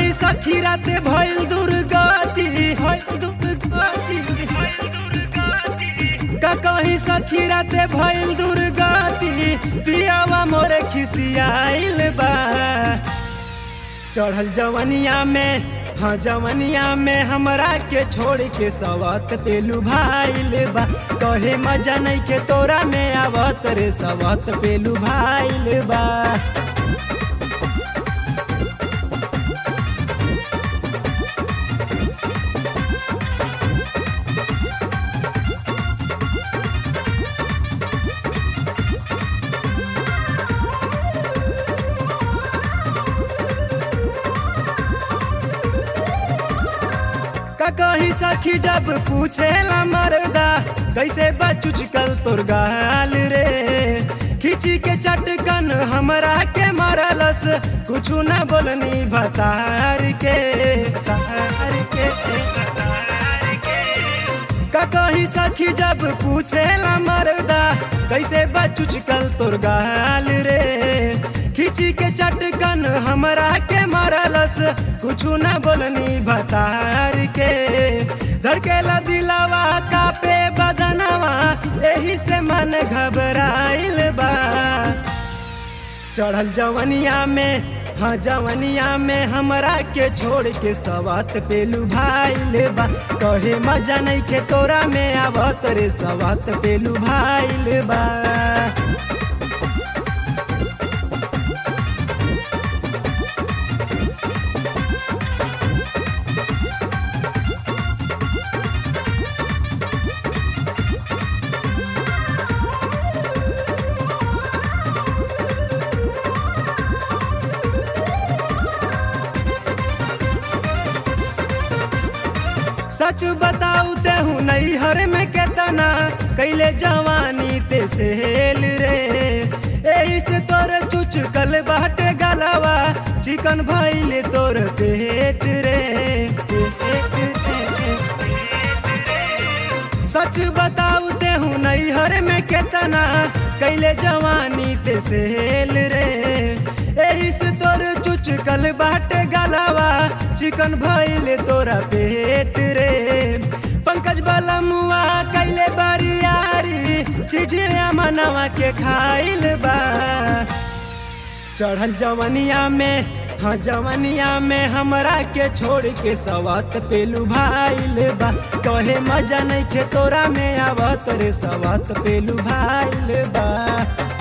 कही सखी राते भइल दुर्गति भइल दुर्गति का कही सखी राते भइल दुर्गति पियावा मोरे खिसियाइल बा चढ़ल जवनिया में हाँ जवनिया में हमरा के छोड़ के सवत पे लुभाइल बा कहे मजा नहीं के तोरा में आवत रे सवत पे लुभाइल बा का कही सखी जब पूछेला मरदा कैसे बचुच कल तोर गाल रे खिची के चटकन हमरा के मरलस कुछ न बोलनी भतार के तार के का कही सखी जब पूछेला मरदा कैसे बचुच कल तोर गाल रे खिची के चटकन हमरा के मरलस कुछ न बोलनी भतार के धड़केला दिलावा कापे बदनवा एही से मन घबराइल बा चढ़ल जवनिया में हाँ जवनिया में हमरा के छोड़ के सवात पे लुभाइल बा कहे मजा नहीं के तोरा में आवत रे सवात पे लुभाइल बा सच बताऊ ते हूँ नहीं हर में केतना कैले जवानी ते सेल रे एही से तोर चुच कल बाटे गलवा चिकन भइले तोर पेट रे सच बताऊ ते हूँ नहीं हर में केतना कैले जवानी ते सेल रे एही से तोर चुच कल बाटे गलवा चिकन भइले तोरा पेट रे पंकज वाला मुआ कैले बारियारी चिजिया मनवा के खाइल बा चढ़ल जवनिया में हाँ जवनिया में हमरा के छोड़ के सवत पे लुभाइल बा कहे मजा नहीं के तोरा में आवत रे सवत पे लुभाइल बा